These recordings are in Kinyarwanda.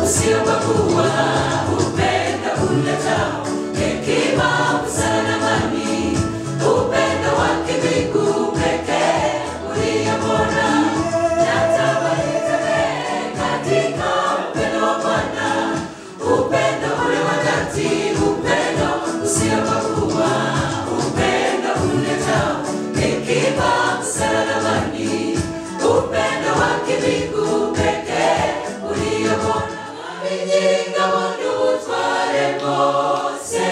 usiokuwa upendo uletao hekima, busara na amani, upendo wa kimbingu pekee ulio bora. Natamani katika upendo wa Bwana, upendo ule wa dhati, upendo usiokuwa, upendo uletao hekima, busara na amani, upendo wa kimbingu pekee ulio bora. Aminiga wantu utware bose,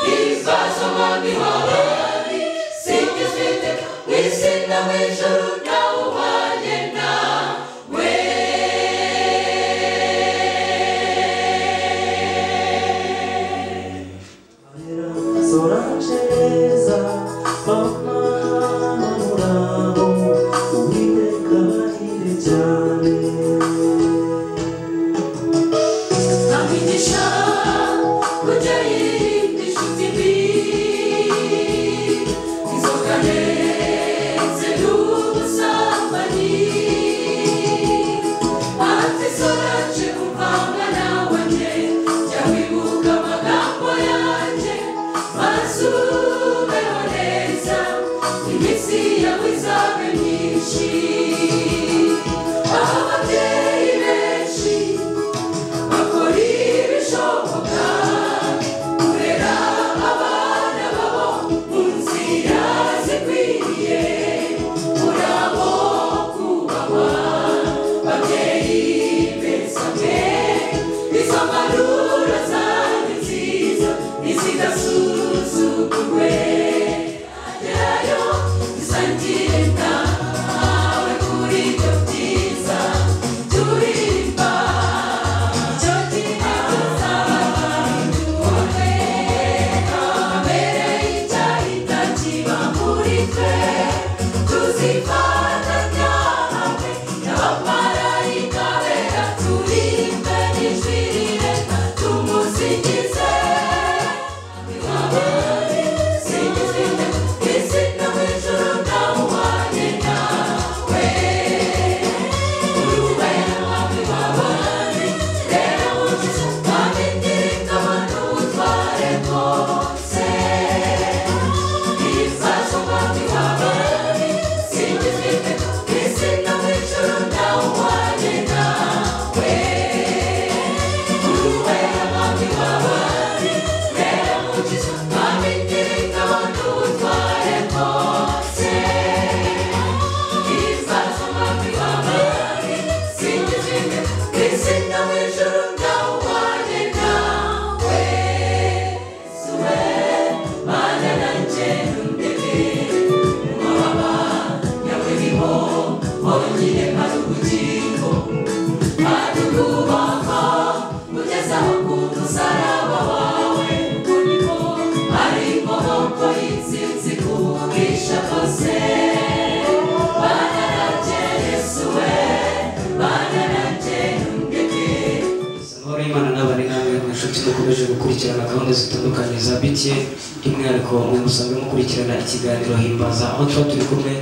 nizazo mami wawali, singizwite wisina w'ijuru nawe ubanye nawe. sorangereza mama murabo uwiteka ahire cyane Namigisha kujya yindi nshuti mbi, inzoka ndetse n'ubusambanyi. Ati soraje kuvanga nawe nde, jya wibuka amagambo yanjye, maze ubeho neza, iminsi yawe izabe myinshi. Ababyeyi benshi bakora ibishoboka kurera abana babo mu nzira zikwiriye urabo kubahwa babyeyi beza mwe izo mpanuro zanyu nziza ntizigasuzugurwe ajyayo izangirika nawe kuri ibyo byiza turimba amahoro y'imana n'abari namwe inshuti dukomeje gukurikirana gahunda zitandukanye za btn by'umwihariko mwe musanzwe mukurikirana ikiganiro himbaza aho tuba turi kumwe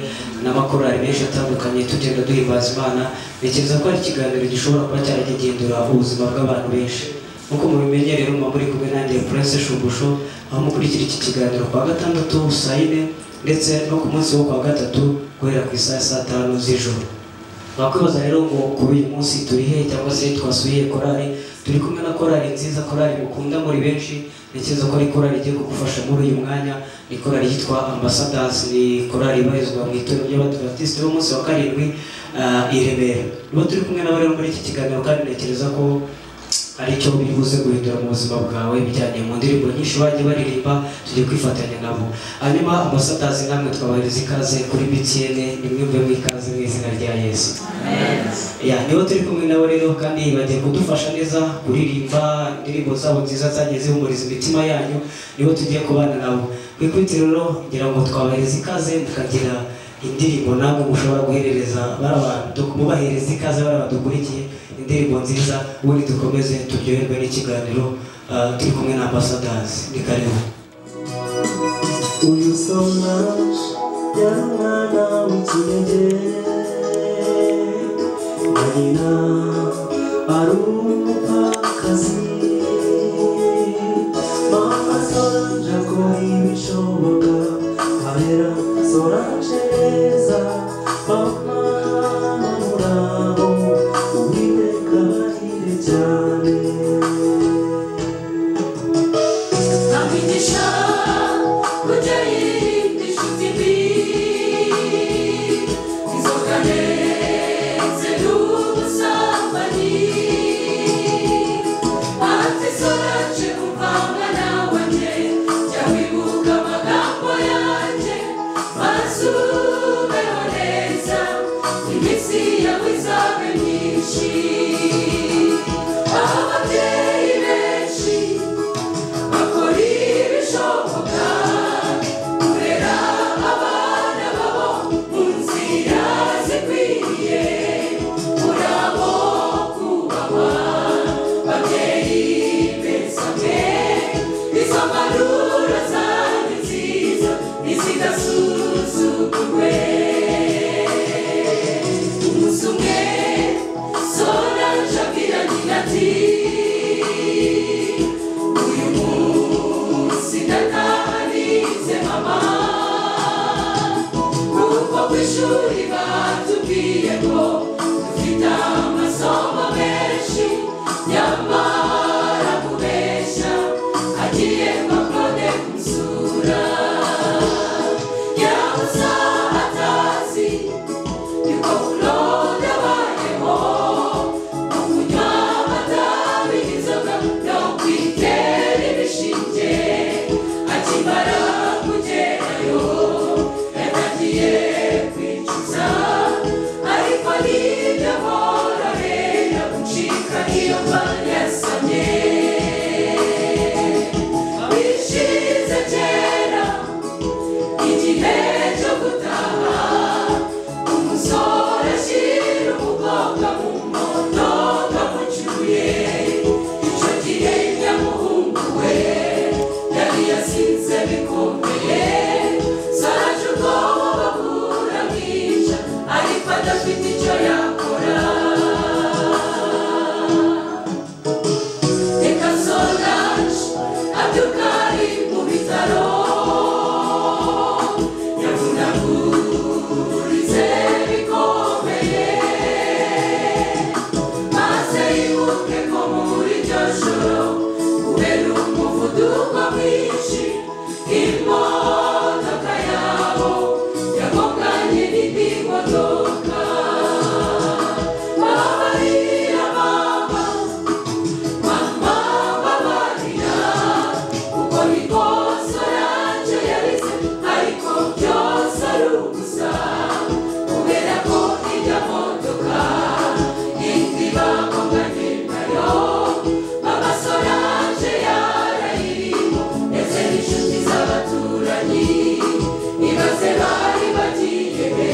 n'amakorali menshi atandukanye tugenda duhimbaza imana ntekereza ko ari ikiganiro gishobora kuba cyaragihindura ubuzima bw'abantu benshi nk'uko mubimenye rero muba muri kumwe nanjye prince shubusho aho mukurikira iki kiganiro ku wa gatandatu saa yine ndetse no ku munsi wo ku wa gatatu guhera ku isaha ya saa tanu z'ijoro wakwibaza rero ngo kuri uyu munsi turi hehe cyangwa se twasuye korali turi kumwe na korali nziza korali mukunda muri benshi ntekereza ko ari korali igiye kugufasha muri uyu mwanya ni korali yitwa ambassadors ni korali ibarizwa mu itorero ry'abadivantisite b'umunsi wa karindwi ah, i remera niba turi kumwe nabo rero muri iki kiganiro kandi ntekereza ko aricyo bibuze guhindura mu buzima bwawe bijyanye mu ndirimbo nyinshi bagiye baririmba tujye kwifatanya nabo hanyuma ambasadazi namwe twabahereza ikaze kuri btn nimwumve mu ikaze mu izina rya yesu ya nibo turi kumwe nabo rero kandi bagiye kudufasha neza kuririmba indirimbo zabo nziza zagiye zihumuriza imitima yanyu nibo tugiye kubana nabo kwikubitiro rero ngira ngo twabahereza ikaze mukagira indirimbo namwe mushobora guhereza bari abantu mubahereza ikaze bari abantu dukurikiye indirimbo nziza ubundi dukomeze turyoherwe n'ikiganiro ah, turi kumwe na ambasadazi ni karibu uyu sorange yari umwana w'ikinege na nyina ari umupfakazi mama solange akora ibishoboka ahera solange neza mama murabo uwiteka arire cyane Abigisha kujya yirinda inshuti mbi inzoka ndetse n'ubusambanyi ati soraje kuvanga nawe njye jya wibuka amagambo yanjye maze ubeho neza iminsi yawe izabe myinshi ababyeyi benshi bakora ibishoboka kurera abana babo mu nzira zikwiriye murabo kubahwa babyeyi beza mwe izo mpanuro zanyu nziza ntizidasuzugurwe umunsi umwe soraje abwira nyina ati uyu munsi ndatahanize mama kuko ku ishuri batubwiye ko dufite amasomo menshi nyamara kubeshya agiye bakone kumusura yabuza atazi yuko kunoda bayeho kunywa amatabi inzoga no kwitera ibishinge akimara kugerayo yatagiye kwicuza ariko nibyo hororera gucika iyo yasamye bishize kera igihe cyo gutaha umusore ashyira umukobwa mu moto kamucyuye icyo gihe nyamuhungu we yari yasinze bikomeye saraje ubwoba bura bwije ariko adafite icyo yakora reka soraje abyuka ari mu bitaro yavunagurize bikomeye maze yibuke ko muri iryo joro kubera umuvuduko mwinshi imodoka yabo yagonganye n'indi modoka babarira mama mama babarira kuko bikoze oranje yarize ariko byose ari ubusa kubera ko ijya modoka indi bakonganye nayo mama soranje yarayirimo ndetse n'inshuti z'abaturanyi ibaze bari bagiye be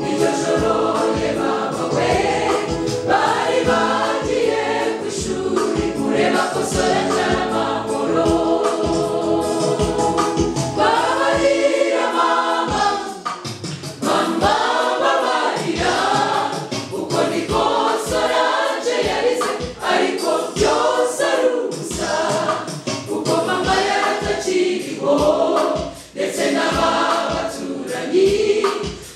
iryo joro ye baba we bari bagiye ku ishuri kureba ko soranje amahoro babarira mama mama babarira kuko niko soranje yarize ariko byose ari ubusa kuko mama yaratakiriho ndetse n'ababaturanyi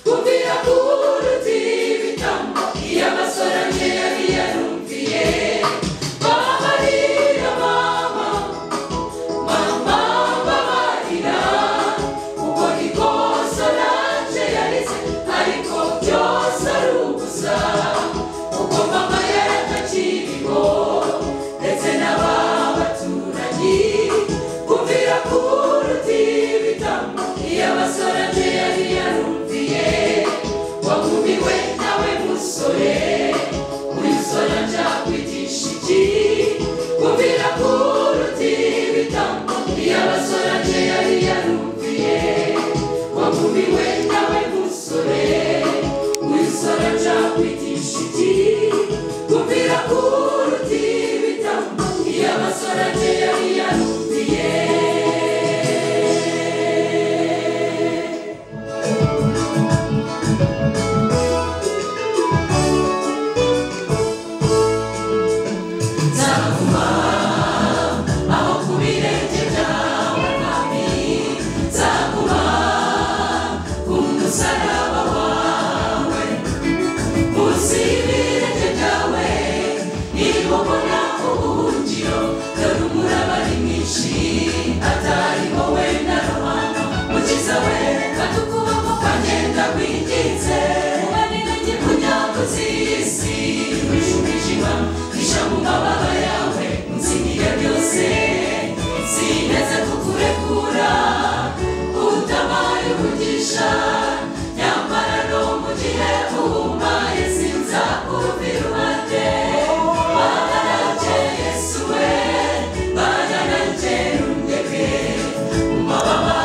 kumvira kuruta ibitambo iyo amasoranje yari yarumviye babarira mama mama babarira kuko ikosa ranje yarize ariko byose ari ubusa kuko mama yaratakiriho ndetse n'ababaturanyi kumvira kuruta ibitambo iyo abasore anje yari yarumviye wagumiwe nawe musore uyu sore anje akwigisha iki kumvira kuruta ibitambo iyo abasore anje yari yarumviye wagumiwe nawe musore uyu sore anje akwigisha iki kumvira kuruta ibitambo iyo abasore anje yari yarumviye Thank gukura utabaye umugisha nyamara no mu gihe uhumbaye sinzakuvira iruhande Bana nanjye Yesu we Bana nanjye undeke mu mababa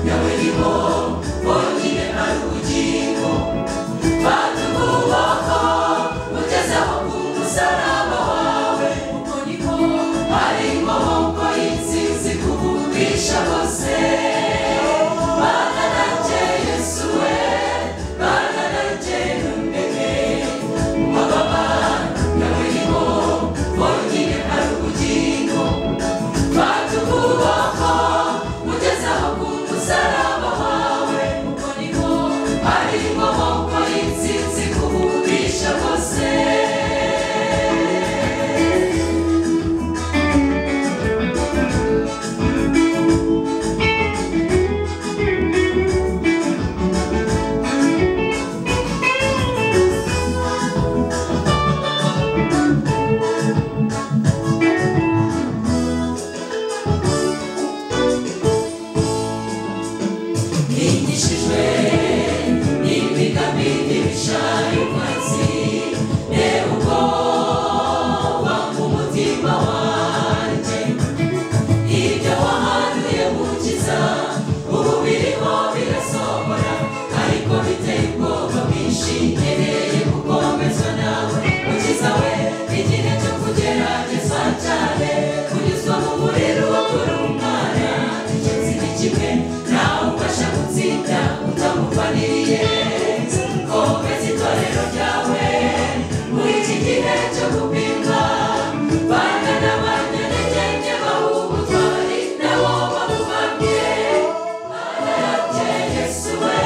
yawe niho honyine ari ubugingo fata ukuboko ugezeho ku musaraba wawe uko niko ari inkomoko y'intsinzi kubumvisha bose Bana nanjye Yesu we Bana nanjye undeke mu mababa yawe niho honyine ari ubugingo batugubako ugezeho ku musaraba wawe uko niko ari inkomoko y'intsinzi kubumvisha bose Nigishijwe n'ibigabini bishaye umwanzi Reba ubwoba ku mutima wanjye Ibyo wahanuye gukiza ubu birimo birasohora Ariko biteye ubwoba bwinshi nkeneye gukomezwa nawe Mukiza we igihe cyo kugerageza cyane Kunyuzwa mu muriro wo kurumara Ikizi ni kimwe nawe ubasha gutsinda utamuvaniye Komeza itorero ryawe muri iki gihe cyo gupimwa Banga n'abanyantege bahubutwari nabo bagumanye Mana yanjye Yesu we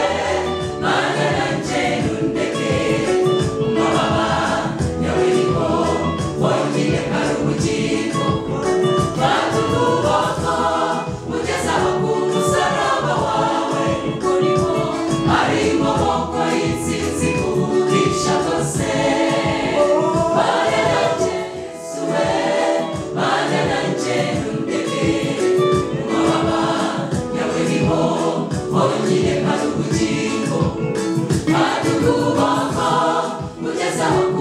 Mana yanjye undeke mu mababa yawe niho wongeye ari ubugingo batuguboko ugezeho ku musaraba wawe urimo ari inkomoko y'intsinzi kuwugisha bose Mana nanjye Yesu we Mana nanjye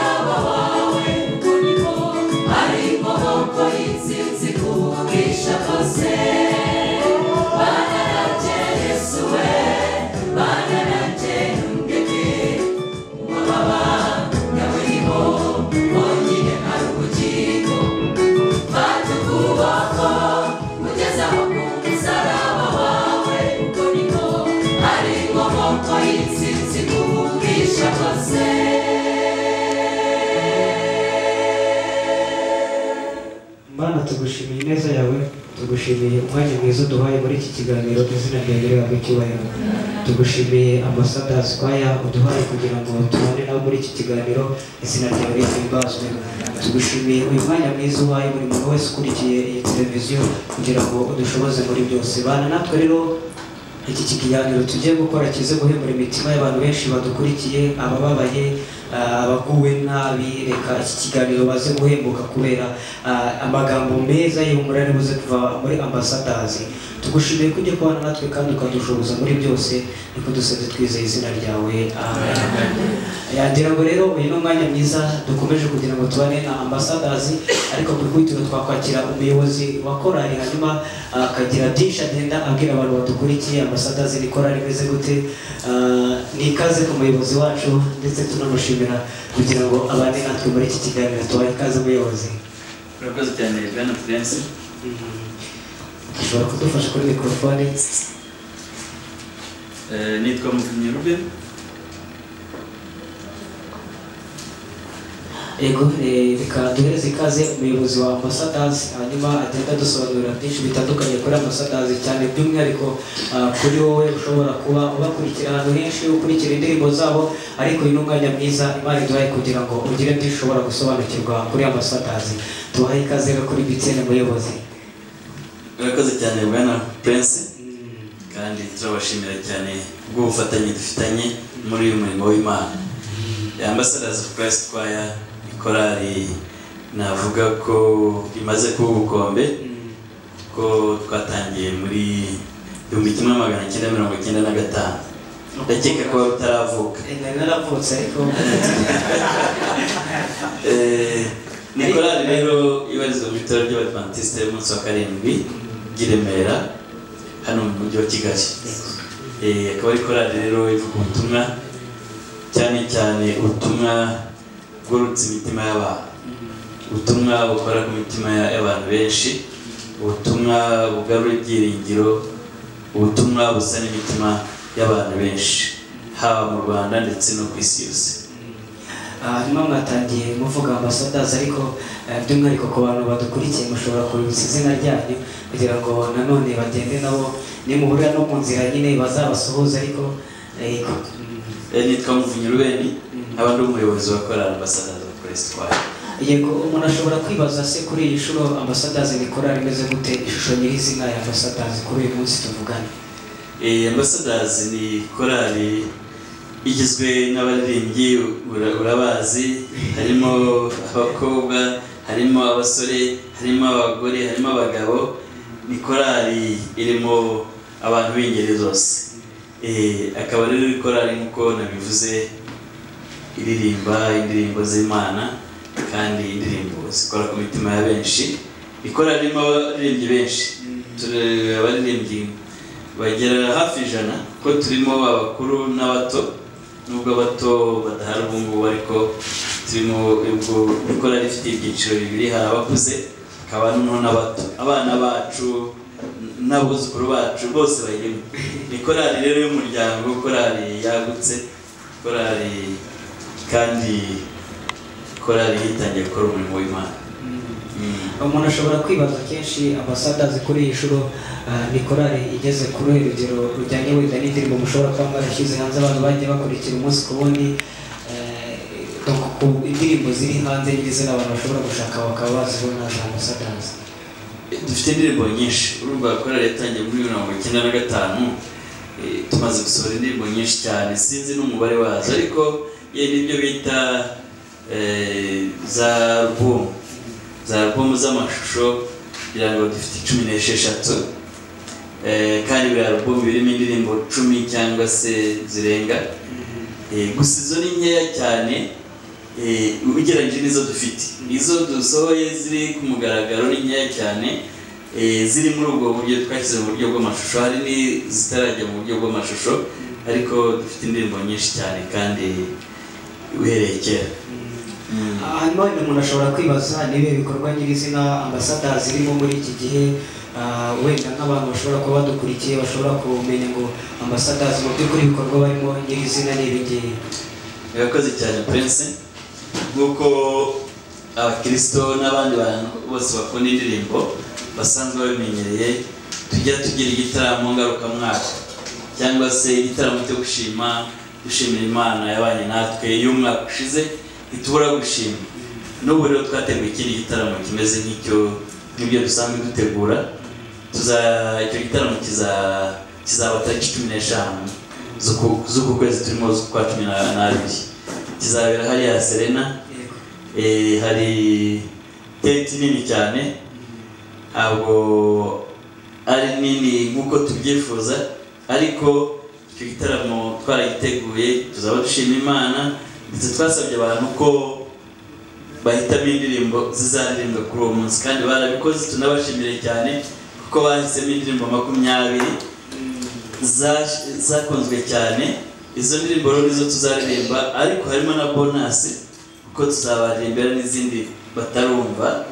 undeke mu mababa yawe niho honyine hari ubugingo batuguboko ugezeho ku musaraba wawe urimo ari inkomoko y'intsinzi kuwugisha bose Bana nanjye Yesu we Bana nanjye undeke umubaba yawe niho honyine ari ubugingo fata ukuboko ugezeho ku musaraba wawe ubwo niho ari inkomoko y'intsinzi kuwugisha bose Mana tugushimiye ineza yawe tugushimiye umwanya mwiza duhaye muri iki kiganiro izina ryawe rihabwe icyubahiro tugushimiye ambasadazi kwaya uduhaye kugira ngo tubane nawe muri iki kiganiro izina ryawe rihimbazwe tugushimiye uyu mwanya mwiza uhaye buri muntu wese ukurikiye iyi televiziyo kugira ngo udushoboze muri byose bana natwe rero iki kiganiro tugiye gukora kize guhemura imitima y'abantu benshi badukurikiye abababaye ah, abaguwe nabi reka iki kiganiro baze guhembuka kubera ah, amagambo meza y'ihumura ari buze kuva muri ambasadazi tugushimiye ko ujya kubana natwe kandi ukadushoboza muri byose niko dusenze twizeye izina ryawe amen yagira ngo rero uyu ni umwanya mwiza dukomeje kugira ngo tubane na ambasadazi ariko ku ikubitiro twakwakira umuyobozi wa korali hanyuma ah, akagira byinshi agenda abwira abantu badukurikiye ambasadazi ni korali imeze gute Ah, ni ikaze ku muyobozi wacu ndetse tunamushimira kugira ngo abane natwe muri iki kiganiro tubahe ikaze umuyobozi urakoze cyane bwana prince ashobora kudufasha kuri mikorofone Eh, nitwa muvunyi ruben yego eh, reka duhereze ikaze umuyobozi wa ambasadazi hanyuma agenda adusobanurira byinshi bitandukanye kuri ambasadazi cyane by'umwihariko ah, kuri wowe ushobora kuba ubakurikira ahantu henshi ukurikira indirimbo zabo ariko uyu ni umwanya mwiza imana iduhaye kugira ngo ugire byinshi ushobora gusobanukirwa kuri ambasadazi tubahe ikaze rero kuri bitsene muyobozi urakoze cyane bwana prince Mm. kandi turabashimira cyane bw'ubufatanye dufitanye muri uyu murimo w'imana ambassadors of christ choir ikorari navuga ko imaze kuba ubukombe Mm. ko kuko twatangiye muri igihumbi kimwe magana cyenda mirongo icyenda na gatanu ndakeka ko wari utaravuka nari naravutse ariko Eh, ni korali rero ibarizwa mu bitaro by'abadivantisite y'umunsi wa karindwi by'i Remera hano mu mujyi wa Kigali Eh, akaba ari korali rero ivuga ubutumwa cyane cyane ubutumwa bwurutse imitima y'abantu ubutumwa bukora ku mitima ya- y'abantu benshi ubutumwa bugarura ibyiringiro ubutumwa busa n'imitima y'abantu benshi haba mu rwanda ndetse no ku isi yose hanyuma mwatangiye muvuga ambasadazi ariko eh, by'umwihariko ku bantu badukurikiye mushobora kubibutsa izina ryanyu kugira ngo nanone bagende nabo nimuhurira no mu nzira nyine bazabasuhuze ariko eh, ku- mm, Eh, nitwa muvunyi rubeni nkaba ndi umuyobozi wa korali ambasadazi wa kuresi twayo yego umuntu ashobora kwibaza se kuri iyi nshuro ambasadazi ni korali imeze gute ishusho nyirizina ya ambasadazi kuri uyu munsi tuvugana Eh, ambasadazi ni korali igizwe n'abaririmbyi ura- urabazi harimo abakobwa harimo abasore harimo abagore harimo abagabo ni korali irimo abantu b'ingeri zose Eh, akaba rero ari korali nk'uko nabivuze iririmba indirimbo z'imana kandi indirimbo zikora ku mitima ya benshi ikora ririmo abaririmbyi benshi Turi- abaririmbyi bagera hafi ijana kuko turimo abakuru n'abato nubwo abato badahari ubu ngubu ariko turimo ubwo ikora rifite ibyiciro bibiri hari abakuze hakaba noneho n'abato abana bacu n- n'abuzukuru bacu bose bayirimo ni korali rero y'umuryango korali yagutse korali kandi korali yitangiye gukora umurimo w'imana Mm. umuntu ashobora kwibaza kenshi ambasadazi kuri iyi nshuro ah, ni korali igeze ku ruhe rugero rujyanye wenda n'indirimbo mushobora kuba mwarashyize hanze abantu bagiye bakurikira umunsi ku wundi eh, donc ku indirimbo ziri hanze nyirizina abantu bashobora gushaka bakaba bazibona za ambasadazi dufite indirimbo nyinshi urumva korali yatangiye muri mirongo icyenda na gatanu eh, tumaze gusohora indirimbo nyinshi cyane sinzi n'umubare wazo ariko ye nibyo bita eh, za album za album z'amashusho kugira ngo dufite cumi n'esheshatu Eh, kandi buri album birimo indirimbo cumi cyangwa se zirenga Eh, gusa izo ni nkeya cyane eh, ugereranyije n'izo dufite izo dusohoye ziri ku mugaragaro ni nkeya cyane eh, ziri muri ubwo buryo twashyize mu buryo bw'amashusho hari n'izitarajya mu buryo bw'amashusho ariko dufite indirimbo nyinshi cyane kandi uhereye kera Ah, hanyuma wenda umuntu ashobora kwibaza niba ibikorwa nyirizina ambasadazi irimo muri iki gihe ah, wenda nk'abantu bashobora kuba badukurikiye bashobora kumenya ngo ambasadazi mu by'ukuri ibikorwa barimo nyirizina ni ibi ngibi urakoze cyane prince nk'uko abakirisito n'abandi bantu bose bakunda indirimbo basanzwe babimenyereye tujya tugira igitaramo ngarukamwaka cyangwa se igitaramo cyo gushima gushimira imana yabanye natwe y'umwaka ushize ntitubura gushima n'ubu rero twateguye ikindi gitaramo kimeze nk'icyo nk'ibyo dusanzwe dutegura tuza icyo gitaramo kiza- kizaba tariki cumi n'eshanu z'uku- z'uku kwezi turimo z'ukwa cumi na- n'abiri kizabera hariya serena Eh, hari tenti nini cyane ntabwo ari nini nk'uko tubyifuza ariko icyo gitaramo twaragiteguye tuzaba dushima imana ndetse twasabye abantu ko bahitamo indirimbo zizaririmba kuri uwo munsi kandi barabikoze tunabashimire cyane kuko bahisemo indirimbo makumyabiri za- zakunzwe cyane izo ndirimbo rero nizo tuzaririmba ariko harimo na bonasi kuko tuzabaririmbira n'izindi batarumva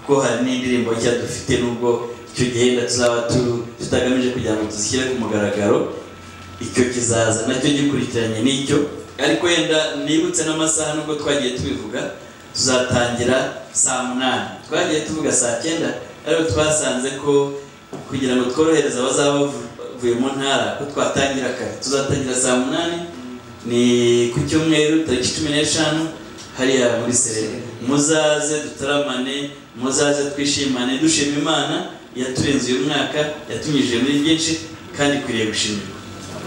kuko hari n'indirimbo nshya dufite nubwo icyo gihenda tuzaba tu- tutagamije kugira ngo tuzishyire ku mugaragaro icyo kizaza nacyo gikurikiranye n'icyo ariko wenda nibutse n'amasaha nubwo twagiye tubivuga tuzatangira saa munani twagiye tuvuga saa cyenda ariko twasanze ko kugira ngo tworohereze abazaba bavuye mu ntara ko twatangira kare tuzatangira saa munani ni ku cyumweru tariki cumi n'eshanu hariya muri serena muzaze dutaramane muzaze twishimane dushima imana yaturenze uyu mwaka yatunyujije muri byinshi kandi ikwiriye gushimirwa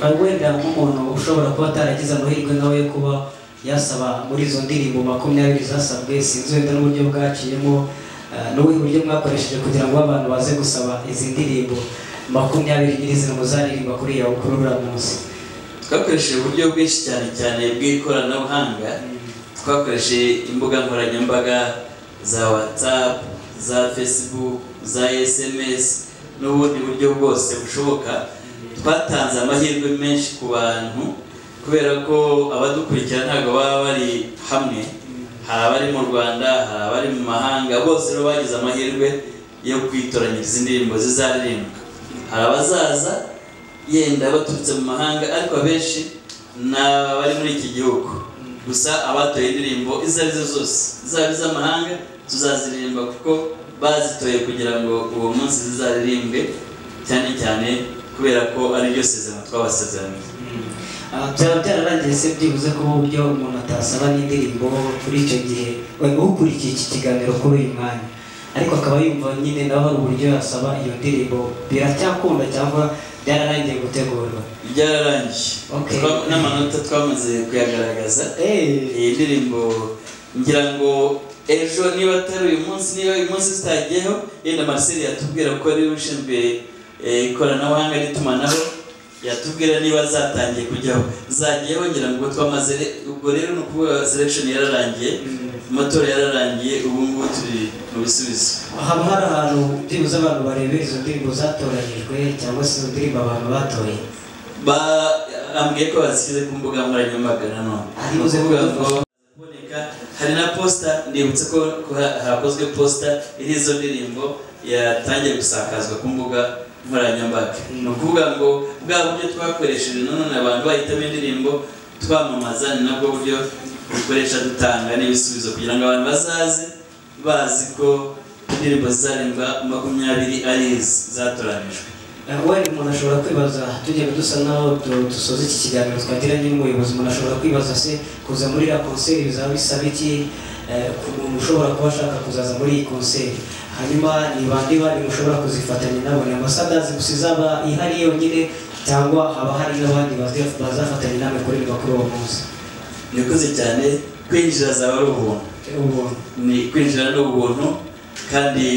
Hari wenda nk'umuntu ushobora kuba ataragize amahirwe nawe yo kuba yasaba muri izo ndirimbo makumyabiri zasabwe sinzi wenda n'uburyo bwaciyemo Eh, ni ubuhe buryo mwakoresheje kugira ngo abantu baze gusaba izi ndirimbo makumyabiri nyirizina muzaririmba kuri iyo kuri uriya munsi twakoresheje uburyo bwinshi cyane cyane bw'ikoranabuhanga twakoresheje imbuga nkoranyambaga za whatsapp za facebook za sms n'ubundi buryo bwose bushoboka twatanze amahirwe menshi ku bantu kubera ko abadukurikira ntabwo baba bari hamwe hari abari mu rwanda hari abari mu mahanga bose rero bagize amahirwe yo kwitoranyiriza indirimbo zizaririmbwa hari abazaza yenda baturutse mu mahanga ariko abenshi ni abari muri iki gihugu gusa abatoye indirimbo izo ari zo zose zaba iz'amahanga tuzaziririmba kuko bazitoye kugira ngo uwo munsi zizaririmbwe cyane cyane kubera ko ari ryo sezerano twabasezeraniye Ah, byaba byararangiye se byibuze ko uburyo umuntu atasaba n'indirimbo kuri icyo gihe wari ukurikiye iki kiganiro kuri uyu mwanya ariko akaba yumva nyine nawe hari uburyo yasaba iyo ndirimbo biracyakunda cyangwa byararangiye gutegurwa byararangiye Okay. Twa- n'amanota twamaze kuyagaragaza iyi ndirimbo ngira ngo ejo niba atari uyu munsi niba uyu munsi zitagiyeho yenda Marcel yatubwira ko ari we ushinzwe eh, ikoranabuhanga n'itumanaho yatubwira niba zatangiye kujyaho zagiyeho ngira ngo twamaze re- ubwo rero ni ukuvuga selection yararangiye amatora yararangiye ubu ngubu turi mu bisubizo haba hari ahantu byibuze abantu barebera izo ndirimbo zatoranyijwe cyangwa se izo ndirimbo abantu batoye Ba- ambwiye ko bashyize ku mbuga nkoranyambaga nanone Ari ni buze ukuvuga ngo kuduhuza. kuboneka hari na posita ndibutse ko ko ha- hakozwe posita iriho izo ndirimbo yatangiye gusakazwa ku mbuga nkoranyambaga ni ukuvuga ngo bwa buryo twakoresheje nanone abantu bahitamo indirimbo twamamaza ni nabwo buryo dukoresha dutanga n'ibisubizo kugira ngo abantu bazaze bazi ko indirimbo zizaririmba makumyabiri ari izi zatoranijwe wenda umuntu ashobora kwibaza tugenda dusa naho du- dusoza iki kiganiro twagiranye n'umuyobozi umuntu ashobora kwibaza se kuza muri iriya konseri bizaba bisaba iki Eh, ku muntu ushobora kuba ashaka kuzaza muri iyi konseri hanyuma ni bande bandi mushobora kuzifatanya nabo ni ambasadazi gusa izaba ihari yonyine cyangwa haba hari n'abandi bazi- bazafatanya nawe kuririmba kuri uwo munsi Nikuze cyane kwinjira zaba ari ubuntu ubuntu ni kwinjira ni ubuntu kandi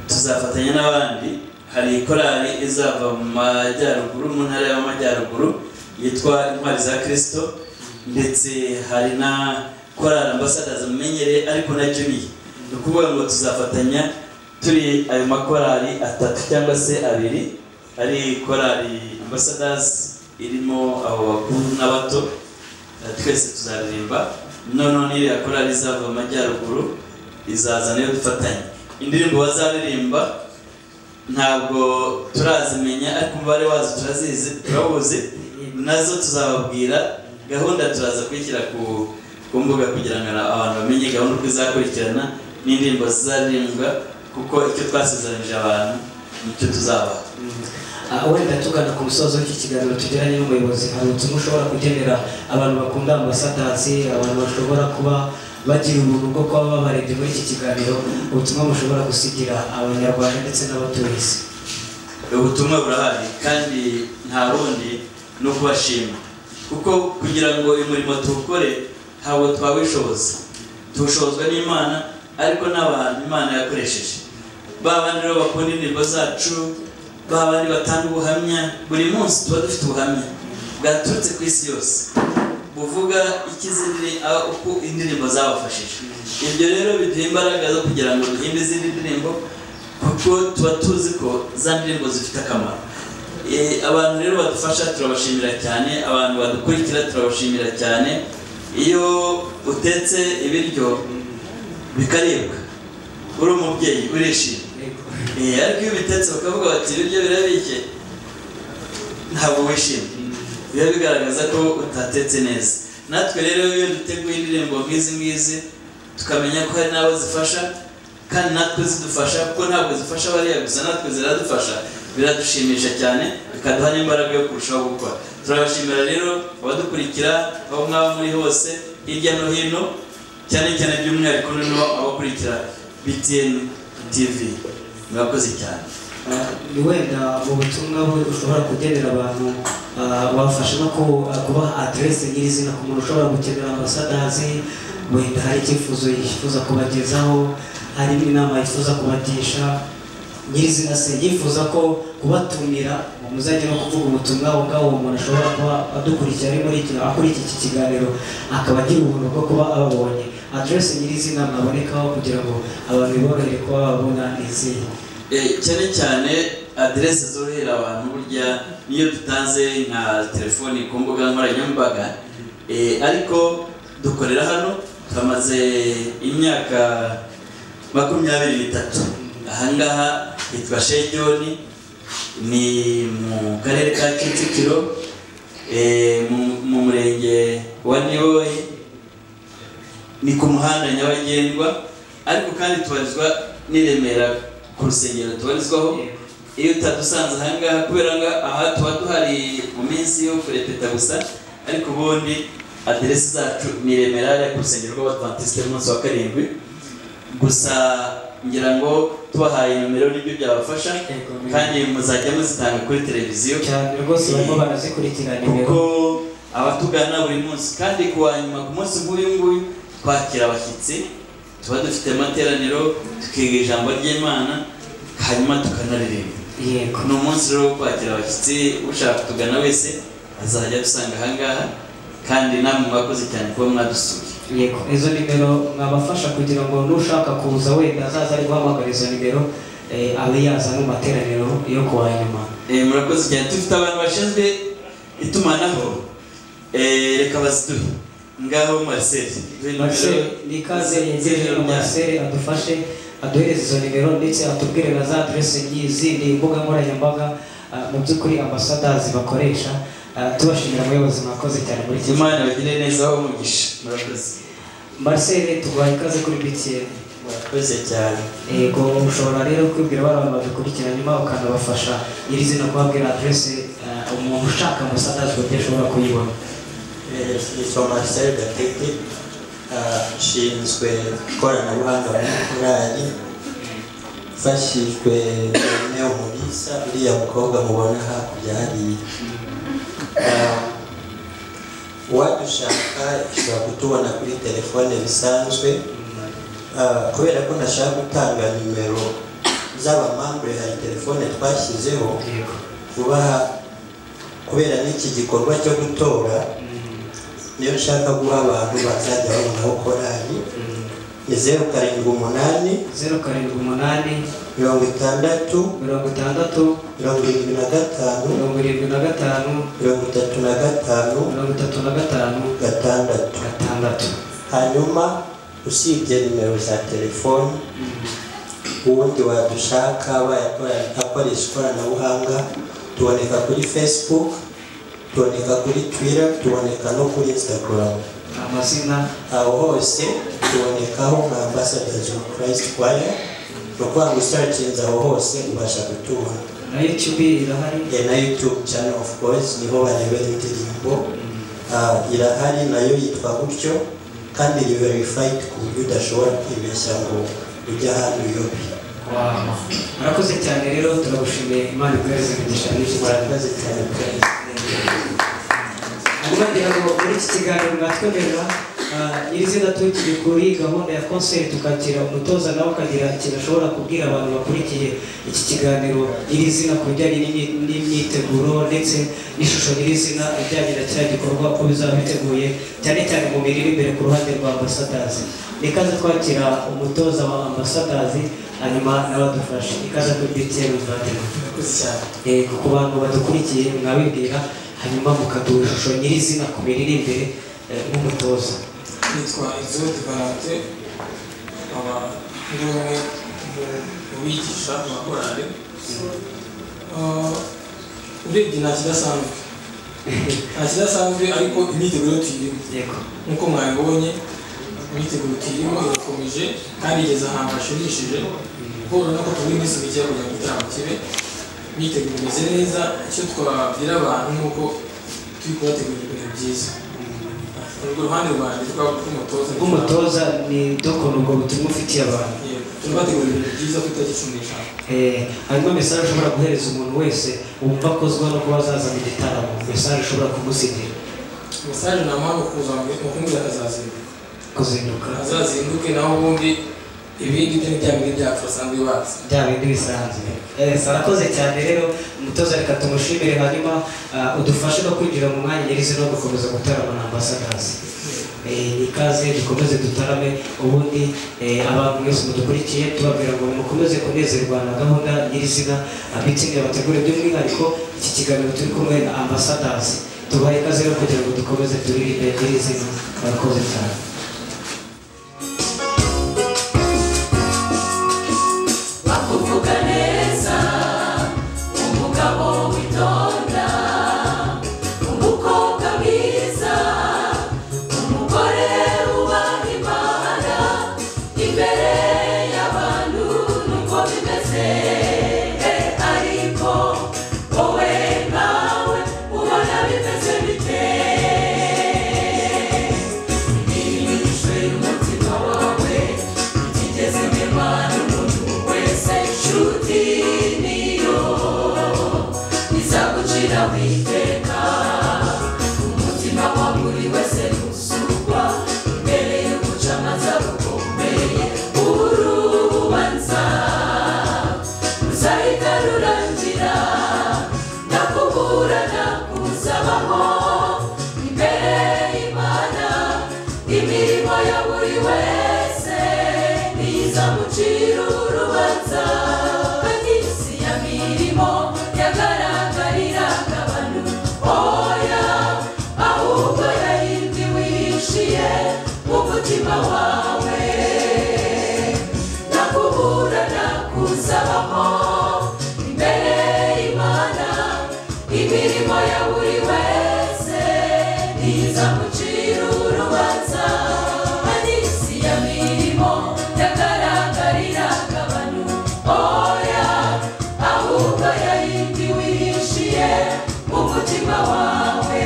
tuzafatanya n'abandi hari korali izava mu majyaruguru mu ntara y'amajyaruguru yitwa intwari za kirisito ndetse hari na korali ambasadazi mumenyereye ariko na juniya ni ukuvuga ngo tuzafatanya turi ayo makorali atatu cyangwa se abiri ari korali ambasadazi irimo abo bakuru n'abato twese tuzaririmba noneho n'iriya korali izava mu majyaruguru izaza niyo dufatanye indirimbo bazaririmba ntabwo turazimenya ariko umubare wazo turazizi turawuzi nazo tuzababwira gahunda turaza kuyishyira ku ku mbuga kugira ngo abantu bamenye gahunda uko izakurikirana n'indirimbo zizaririmbwa kuko icyo twasezeranyije abantu nicyo tuzabaha Ah, wenda tugana ku musozo w'iki kiganiro tugiranye n'umuyobozi hari ubutumwa ushobora kugenera abantu bakunda ambasadansi abantu bashobora kuba bagira ubuntu bwo kuba babarebye muri iki kiganiro ubutumwa mushobora gusigira abanyarwanda ndetse n'abatuye isi ubutumwa burahari kandi nta rundi ni ukubashima kuko kugira ngo uyu murimo tuwukore ntabwo twabishoboza tuwushobozwa n'imana ariko n'abantu imana yakoresheje ba bandi rero bakunda indirimbo zacu ba bandi batanga ubuhamya buri munsi tuba dufite ubuhamya bwaturutse ku isi yose buvuga ikizindi uko indirimbo zabafashije ibyo rero biduha imbaraga zo kugira ngo duhimbe izindi ndirimbo kuko tuba tuzi ko za ndirimbo zifite akamaro Eh, abantu rero badufasha turabashimira cyane abantu badukurikira turabashimira cyane iyo utetse ibiryo bikaribwa uri umubyeyi urishima Eh, ariko iyo ubitetse bakavuga bati ibiryo birabike ntabwo wishimye biba bigaragaza ko utatetse neza natwe rero iyo duteguye indirimbo nk'izi ngizi tukamenya ko hari n'abo zifasha kandi natwe zidufasha kuko ntabwo zifasha bariya gusa natwe ziradufasha biradushimisha cyane bikaduha n'imbaraga yo kurushaho gukora turabashimira rero abadukurikira aho mwaba muri hose hirya no hino cyane cyane by'umwihariko noneho abakurikira btn tv murakoze cyane Ah, ni wenda mu butumwa bu- ushobora kugenera abantu ah, wafasha no ku- ah, kubaha aderesi nyirizina ku muntu ushobora gukenera ambasadazi wenda hari icyifuzo yifuza kubagezaho hari n'inama yifuza kubagisha nyirizina se yifuza ko kubatumira ngo muzajye no kuvuga ubutumwa aho ngaho uwo muntu ashobora kuba adukurikira ari muri iki akurikira iki kiganiro akaba agira ubuntu bwo kuba ababonye aderesi nyirizina mwabonekaho kugira ngo abantu biborohere kuba babona izihe Eh, cyane cyane aderese zorohera abantu burya niyo dutanze nka telefoni ku mbuga nkoranyambaga Eh, ariko dukorera hano tumaze imyaka makumyabiri n'itatu ahangaha hitwa shejoni ni mu karere ka kicukiro eh, mu- mu murenge wa niboyi ni ku muhanda nyabagendwa ariko kandi tubarizwa n'i Remera ku rusengero tubarizwaho iyo utadusanze ahangaha kubera ngo aha tuba duhari mu minsi yo kurepeta gusa ariko ubundi aderesi zacu ni Remera hariya ku rusengero rw'abatantisite umunsi wa karindwi gusa ngira ngo tubahaye nomero nibyo byabafasha kandi muzajya muzitanga kuri televiziyo cyane rwose barimo barazikurikira nimero kuko abatugana buri munsi kandi ku wa nyuma ku munsi nk'uyu nguyu twakira abashyitsi tuba dufite amateraniro tukiga ijambo ry'imana hanyuma tukanaririmba yego ni umunsi rero wo kwakira abashyitsi ushaka kutugana wese azajya adusanga ahangaha kandi namwe mwakoze cyane kuba mwadusuye yego izo nimero mwabafasha kugira ngo n'ushaka kuza wenda azaza ari guhamagara izo nimero eh, abe yaza mu materaniro yo kuwa nyuma Eh, murakoze cyane dufite abantu bashinzwe itumanaho Eh, reka baziduhe ngaho Marcel duhe nimero- Marcel ni ikaze yegereje nimero byanyu. Marcel adufashe aduhereze izo nimero ndetse atubwire na za adresse n'izindi mbuga nkoranyambaga ah, mu by'ukuri ambasadazi bakoresha Ah, tubashimira muyobozi mwakoze cyane muri iki imana bagire neza aho umugisha murakoze Marcel tuguha ikaze kuri BTN murakoze cyane yego ushobora rero kwibwira bariya abantu babikurikira nyuma ukanabafasha iri zina kubabwira aderese umuntu ushaka musadazi buryo ashobora kuyibona yitwa Marcel Gatete ah, nshinzwe ikoranabuhanga muri korali mfashijwe na Neo Mulisa uriya mukobwa mubona hakurya hariya Ah, uwadushaka ishobora kutubona kuri telefone bisanzwe Ah, kubera ko ndashaka gutanga nimero z'abamambure hari telefone twashyizeho yego kubaha kubera n'iki gikorwa cyo gutora niyo ushaka guha abantu bazajya babonaho korali ni zeru karindwi umunani zeru karindwi umunani mirongo itandatu mirongo itandatu mirongo irindwi na gatanu mirongo irindwi na gatanu mirongo itatu na gatanu mirongo itatu na gatanu gatandatu gatandatu hanyuma usibye nimero za telefoni ubundi wadushaka bayakora- akoresha ikoranabuhanga tuboneka kuri facebook tuboneka kuri twitter tuboneka no kuri instagram amazina aho hose tubonekaho nka ambasadazi ofu kirayisiti kwaya ni ukuvuga ngo usacinze aho hose ubasha kutubona na yutubi irahari Eh, na youtube channel of course niho barebera indirimbo Ah, irahari nayo yitwa gutyo kandi ni verified ku buryo udashobora kwibeshya ngo ujye ahantu uyobe waho murakoze cyane rero turagushimiye imana ikohereze imigisha myinshi cyane murakoze cyane pe. hanyuma ngira ngo muri iki kiganiro mwatwemerera ah, nyir'izina tukiri kuri gahunda ya konseri tukakira umutoza nawe ukagira ikintu ashobora kubwira abantu bakurikiye iki kiganiro nyir'izina ku bijyanye n'imyi- n'imyiteguro ndetse n'ishusho nyir'izina ijyanye na kiriya gikorwa uko bizaba biteguye cyane cyane mu mirire imbere ku ruhande rwa ambasadazi ni ikaze twakira umutoza wa ambasadazi hanyuma n'abadufashe ikaze kuri btn muvandimwe yego ku bantu badukurikiye mwabibwira hanyuma mukaduha ishusho nyirizina ku mirire imbere eh, nk'umutoza yitwa Exode Valante aba ari umwe mu bigisha amakorali urebye nta kidasanzwe nta kidasanzwe ariko imyiteguro tuyirimo yego nk'uko mwabibonye imyiteguro tuyirimo irakomeje kandi igeze ahantu hashimishije kuko urabona ko turi iminsi mike yo kugira ngo igitaramo kibe imyiteguro imeze neza icyo twabwira abantu ni uko turi kubategurira ibintu byiza urwo ruhande rwanjye twaba tw'umutoza nk'umutoza ni dokora ubwo butumwa ufitiye abantu Yego, turabategurira ibintu byiza ku itariki cumi n'eshanu Eh, hanyuma mesaje ushobora guhereza umuntu wese wumva akozwa no kuba azaza mu gitaramo mesaje ushobora kumusigira mesaje namuha ni ukuza ngo- ni ukumbwira ko azazinduka kuzinduka azazinduke naho ubundi ibindi byo ni bya bindi byacu basanzwe bazi bya bindi bisanzwe Eh, sarakoze cyane rero umutoza reka tumushimire hanyuma ah, udufashe no kwinjira mu mwanya nyirizi no gukomeza gutarama na ambasadazi Eh, ni ikaze dukomeze dutarame ubundi eh, abantu mwese mudukurikiye tubabwira ngo mukomeze kunezerwa na gahunda nyirizina abitsindiye bategure by'umwihariko iki kiganiro turi kumwe na ambasadazi tubahe ikaze rero kugira ngo dukomeze turirimbe nyirizina murakoze cyane bakuvuga neza umugabo witonda umukobwa mwiza umugore wubaha imana imbere y'abantu nuko bimeze ariko wowe nawe ubona bimeze bite ntibinyujijwe n'umutima wawe bitigeze bimara wese inshuti niyo izagucira witeka umutima wa buri wese ntusukwa imbere y'umucamanza rukomeye urubanza ruzahita rurangira ndakuburana kuzabaho imbere y'imana imirimo ya buri wese nizamucira urubanza kandi isi ya mirimo yagaragariraga abantu oya ahubwo yarindi wishiye mu mutima wawe nakuburana kuzabaho imbere y'imana imirimo ya buri wese nizamucira urubanza kandi isi ya mirimo yagaragariraga abantu oya ahubwo yayindi wishiye mu mutima wawe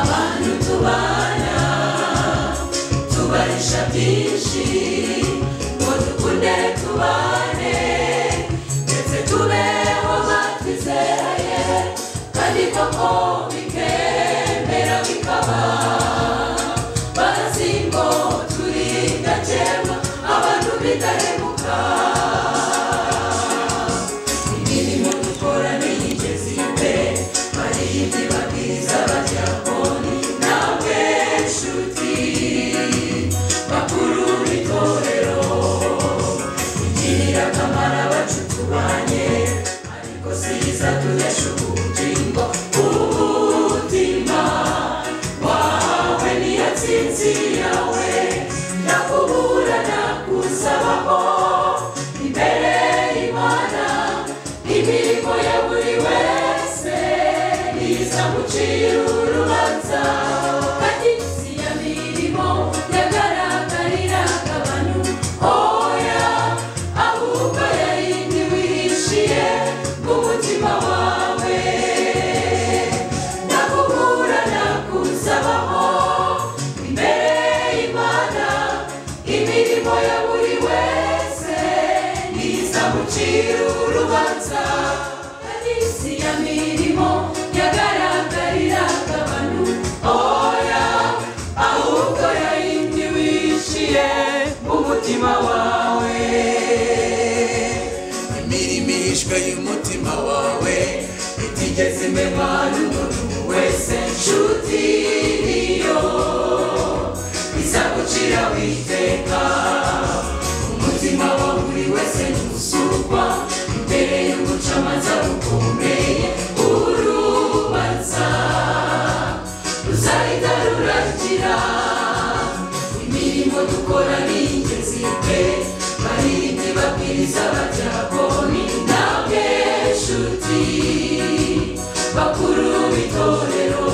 abantu tubana tubarisha byinshi ngo dukunde tubane ndetse tubeho batwizeye kandi koko bikemera bikaba bazi ngo turi ndakemwa abantu bidahemuka imirimo dukora ntiyigeze imbere bariyindi babwiriza bajya koni nawe nshuti bakuru b'itorero igirira akamaro abacu tubanye ariko siyiza tuyasha ubugingo umutima wawe niyo tsinzi yawe nakuburana kuzabaho imbere y'imana imirimo ya buri wese izamucira urubanza kandi isi ya mirimo yagaragariraga abantu oya ahubwo yayindi wishiye mu mutima wawe nakuburana kuzabaho imbere y'imana imirimo ya buri wese nizamucira urubanza kandi isi ya mirimo yagaragariraga abantu oya ahubwo yayindi wishiye mu mutima wawe imirimo irishwe y'umutima wawe itigeze imenwa n'umuntu wese nshuti niyo izagucira witeka umutima wa buri wese ntusukwa imbere y'umucamanza rukomeye urubanza ruzahita rurangira imirimo dukora ni ingenzi pe barindi babwiriza abadyakoni namwe nshuti bakuru b'itorero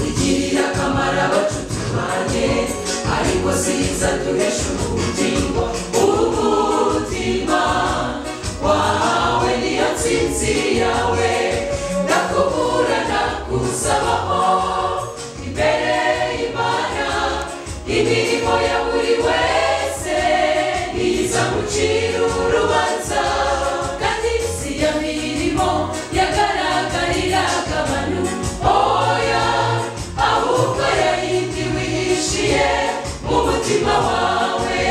igirira akamaro abacu tubanye ariko siza duhesha ubugingo ubuti ucira urubanza kandi isi ya mirimo yagaragarira abantu oya ahubwo yayindi wihishiye mu mutima wawe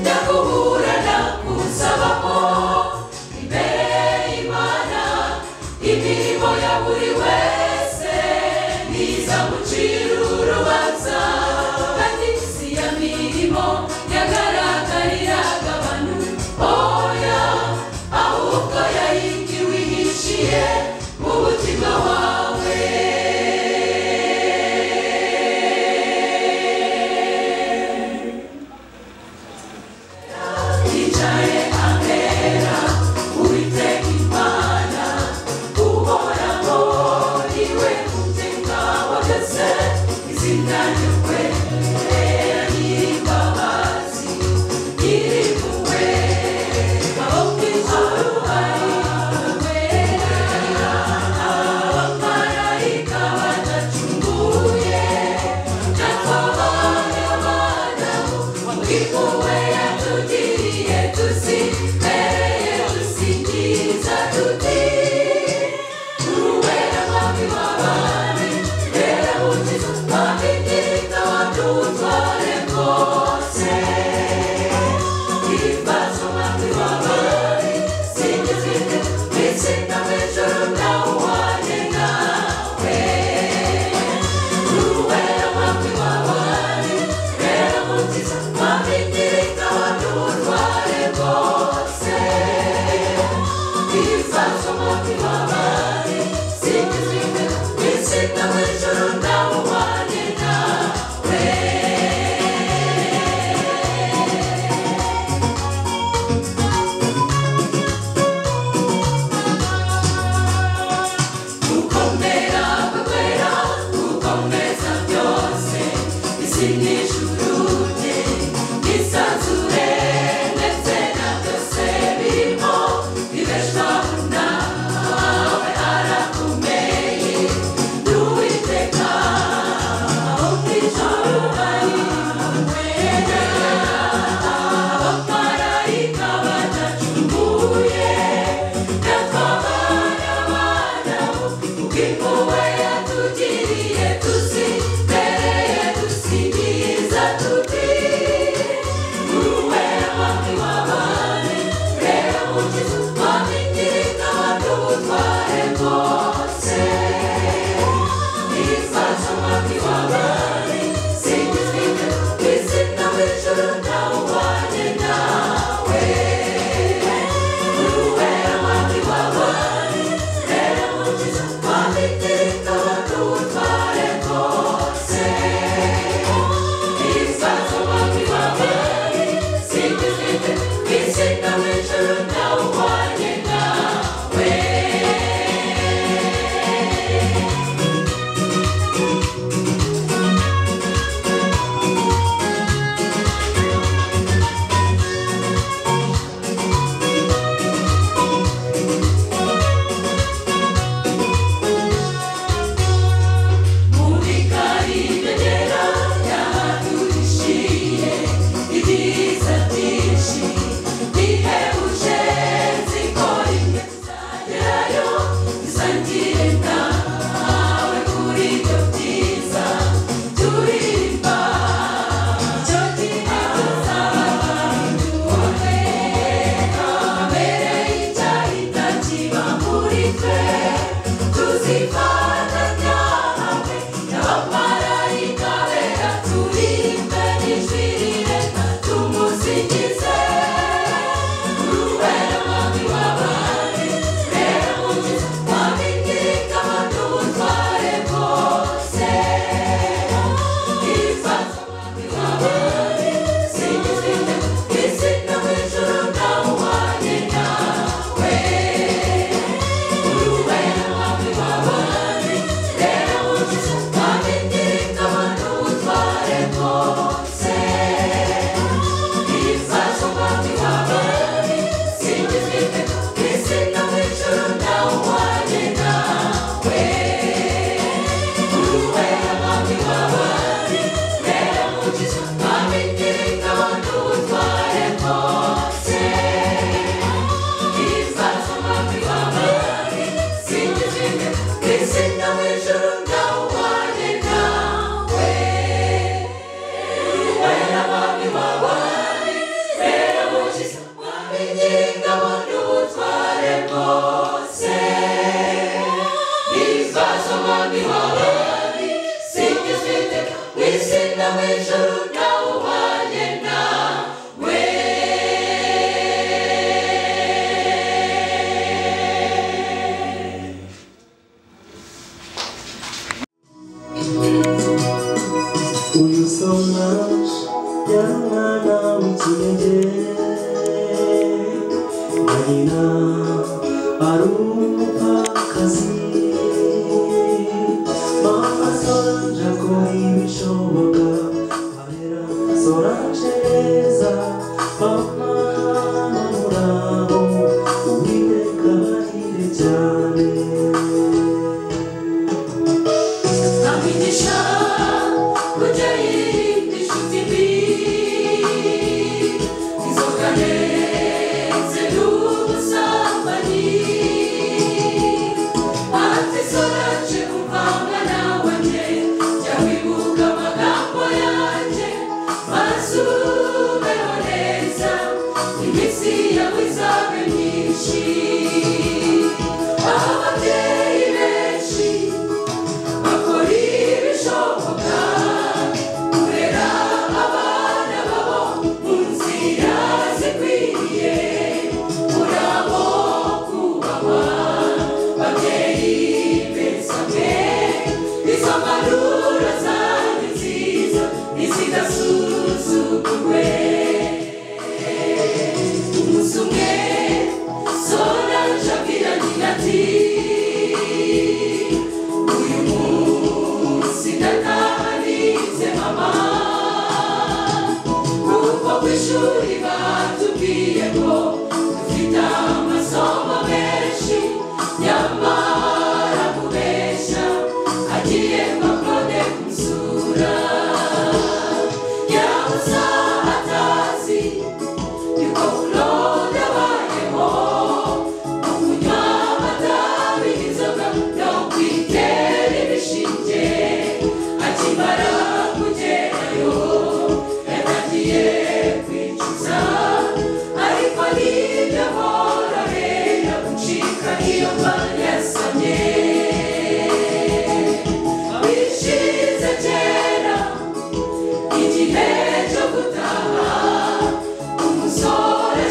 ndakubura ndakusabaho imbere y'imana imirimo ya buri wese niza mucira urubanza kandi isi ya mirimo yagaragariraga ingingabo n'ubutware bwose ntibizasoma nk'iwawe sinjye ufite w'isina w'ijuru nawe ubanye nawe uyu soma yamwana w'ikinege marina ari umupfakazi mama sonja ko ibishoboka ahera soranjeza mama murabo uwiteka ahire cyane Nkamwigisha kujya yirinda inshuti mbi inzoga ndetse n'ubusambanyi ati soraje kuvanga nawe njye jya wibuka amagambo yanjye maze ubeho neza iminsi yawe izabe myinshi ababyeyi benshi bakora ibishoboka kurera abana babo mu nzira zikwiriye urabo kubahwa babyeyi beza mwe izo mpanuro zanyu nziza ntizidasuzugurwe umunsi umwe soraje abwira nyina ati uyu munsi ndatahanitse mama kuko ku ishuri batubwiye ko dufite amasomo menshi nyamara kubeshya agiye bakode kumusura yabuza atazi yuko unoda bayeho kunywa amatabi n'inzoga no kwitera ibishinge akimara kugerayo yanagiye kwicuza ariko nibyo hororera gucika iyo yasamye wishize kera igihe cyo gutaha umusore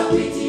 Abiti